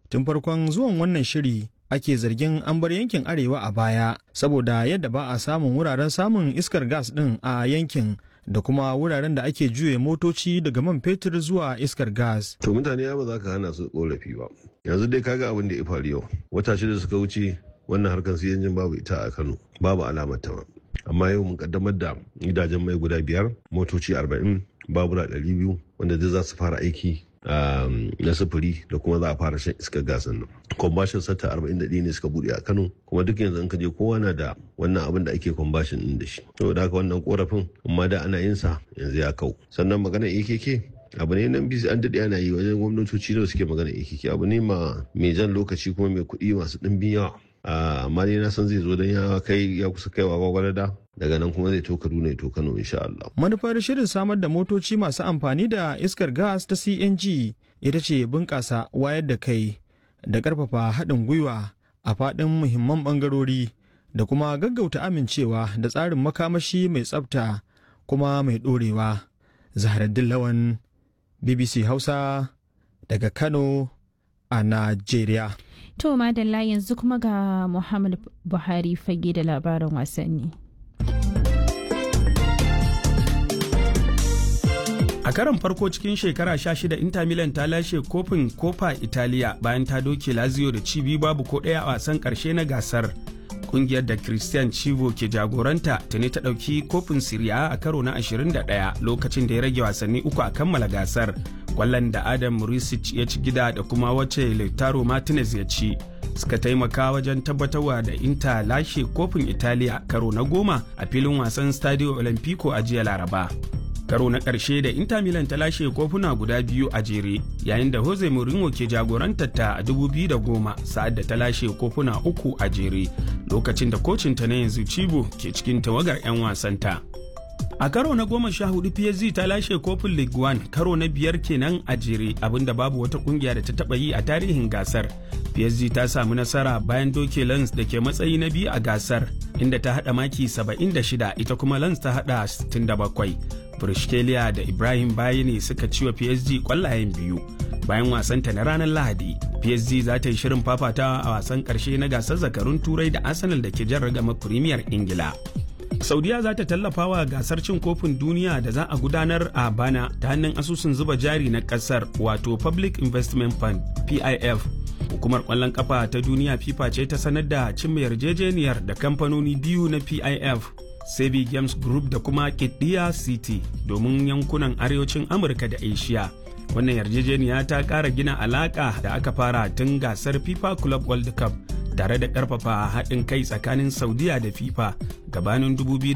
tun farkon zuwan wannan shiri ake zargin an bar yankin arewa a baya saboda yadda ba a samun wuraren samun iskar gas ɗin a yankin da kuma wuraren da ake juye motoci daga man fetur zuwa iskar gas. To mutane ya ba za ka hana su korafi ba. Yanzu dai kaga abin da ya faru yau. Wata shida suka wuce wannan harkar siyanjin babu ita a Kano. Babu alamar ta Amma yau mun kaddamar da gidajen mai guda biyar, motoci arba'in, babura ɗari biyu wanda duk za su fara aiki na sufuri da kuma za a fara shan iskar gasan nan. Kwambashin sata arba'in da ne suka buɗe a Kano kuma duk yanzu in ka je kowa na da wannan abin da ake kwambashin ɗin da shi. Saboda haka wannan korafin amma da ana yin sa yanzu ya kau. Sannan magana AKK abu ne nan bisi an daɗe ana yi wajen gwamnatoci da suke magana AKK abu ne ma mai jan lokaci kuma mai kuɗi masu ɗimbin yawa. amma dai na san zai zo don ya kai ya kusa kaiwa gwagwarada daga nan kuma zai to Kaduna ya to Kano insha Allah. Manufar shirin samar da motoci masu amfani da iskar gas ta CNG ita ce bunƙasa wayar da kai da ƙarfafa haɗin gwiwa a faɗin muhimman ɓangarori da kuma gaggauta amincewa da tsarin makamashi mai tsafta kuma mai ɗorewa. Zaharaddin Lawan BBC Hausa daga Kano a Najeriya. To madalla yanzu kuma ga Muhammad Buhari fage da labarin wasanni. A karon farko cikin shekara 16 Inter Milan ta lashe kofin Copa Italia bayan ta doke Lazio da cibi babu ko ɗaya a wasan ƙarshe na gasar. Kungiyar da Christian Chivo ke jagoranta ta ne ta ɗauki kofin Serie A karo na 21 lokacin da ya rage wasanni uku a kammala gasar. Kwallon da Adam Murisic ya ci gida da kuma wacce Lautaro Martinez ya ci. suka taimaka wajen tabbatarwa da Inter lashe kofin Italiya karo na goma a filin wasan Stadio Olimpico a jiya Laraba. karo na ƙarshe da Inter Milan ta lashe kofuna guda biyu a jere yayin da Jose Mourinho ke jagorantar ta a 2010 sa'ad da ta lashe kofuna uku a jere lokacin da kocinta na yanzu Cibo ke cikin tawagar 'yan wasanta. A karo na goma sha hudu PSG ta lashe kofin League One karo na biyar kenan a jere abinda babu wata kungiya da ta taba yi a tarihin gasar. PSG ta samu nasara bayan doke Lens da ke matsayi na biyu a gasar inda ta hada maki 76 ita kuma Lens ta hada 67. Brishkelia da Ibrahim Bayani suka ci wa PSG kwallayen biyu. Bayan wasanta na ranar Lahadi, PSG za ta yi shirin fafatawa a wasan karshe na gasar zakarun Turai da Arsenal da ke jan ragama Premier Ingila. Saudiya za ta tallafa wa gasar cin kofin duniya da za a gudanar a bana ta hannun asusun zuba jari na kasar wato Public Investment Fund PIF. Hukumar kwallon kafa ta duniya FIFA ce ta sanar da cimma yarjejeniyar da kamfanoni biyu na PIF. Sebi Games Group da kuma Kidiya City domin yankunan arewacin Amurka da Asia. Wannan yarjejeniya ta ƙara gina alaƙa da aka fara tun gasar FIFA Club World Cup tare da ƙarfafa haɗin kai tsakanin Saudiya da FIFA gabanin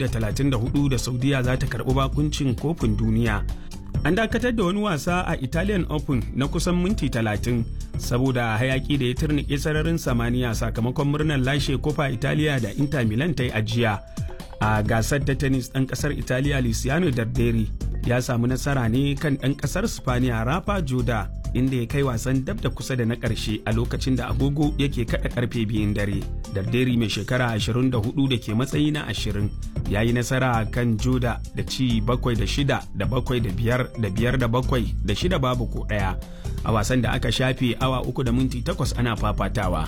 2034 da Saudiya za ta karɓi bakuncin kofin duniya. An dakatar da wani wasa a Italian Open na kusan minti 30 saboda hayaki da ya turnike sararin samaniya sakamakon murnar lashe kofa Italiya da Inter Milan ta yi ajiya. a gasar ta tennis ɗan ƙasar italiya luciano darderi ya samu nasara ne kan ɗan ƙasar spaniya rafa joda inda ya kai wasan dab da kusa da na ƙarshe a lokacin da agogo yake kaɗa ƙarfe biyun dare darderi mai shekara 24 da ke matsayi na 20 ya yi nasara kan joda da ci bakwai da shida da bakwai da biyar da biyar da bakwai da shida babu ko ɗaya a wasan da aka shafe awa uku da minti takwas ana fafatawa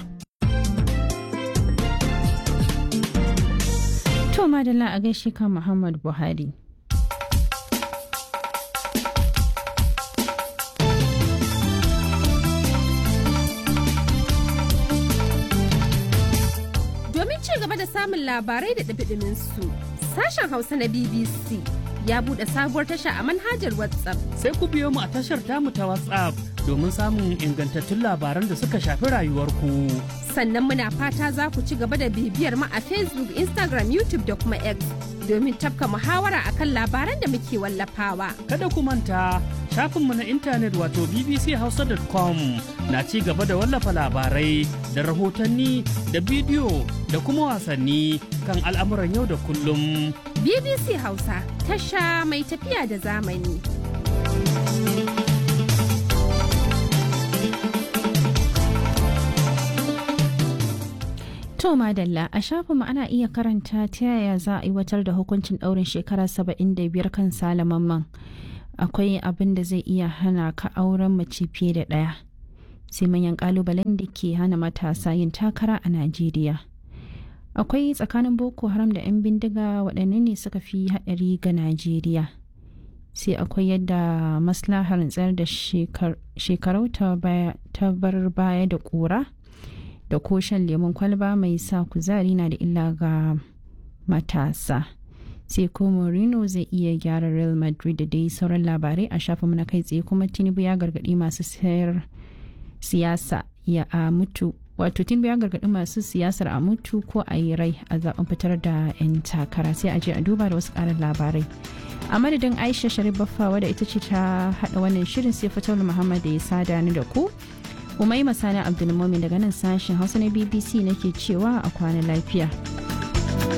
To madalla a gaishe kan Muhammad Buhari. Domin ci gaba da samun labarai da ɗabiɗimin su, sashen Hausa na BBC ya buɗe sabuwar tasha a manhajar WhatsApp. Sai ku biyo mu a tashar tamu ta WhatsApp domin samun ingantattun labaran da suka shafi rayuwarku. Sannan muna fata za ku ci gaba da bibiyar mu a Facebook, Instagram, YouTube da kuma X domin tafka muhawara akan labaran da muke wallafawa. Kada ku manta shafinmu na intanet wato bbchausa.com na ci gaba da wallafa labarai da rahotanni da bidiyo da kuma wasanni kan al'amuran yau da kullum. BBC Hausa tasha mai tafiya da zamani. To madalla a shafinmu ana iya karanta ta yaya za a aiwatar da hukuncin ɗaurin shekara 75 kan salamanman. Akwai abin da zai iya hana ka auren mace fiye da ɗaya. sai manyan kalubalen da ke hana matasa yin takara a najeriya akwai tsakanin boko haram da 'yan bindiga waɗanne ne suka fi haɗari ga najeriya sai akwai yadda maslahar tsayar da shekarau ta bar baya da ƙura da ko shan lemun kwalba mai sa kuzari na da illa ga matasa sai ko Mourinho zai iya gyara Real Madrid da dai sauran labarai a shafin na kai tsaye kuma Tinubu ya gargaɗi masu sayar siyasa ya a mutu wato Tinubu ya gargaɗi masu siyasar a mutu ko a yi rai a zaben fitar da 'yan takara sai a je a duba da wasu ƙarin labarai a madadin Aisha Sharif Baffa wadda ita ce ta haɗa wannan shirin sai Fatul Muhammad da ya sada ni da ku Umaima Sani Abdulmumin daga nan sashen Hausa na BBC nake cewa a kwana lafiya.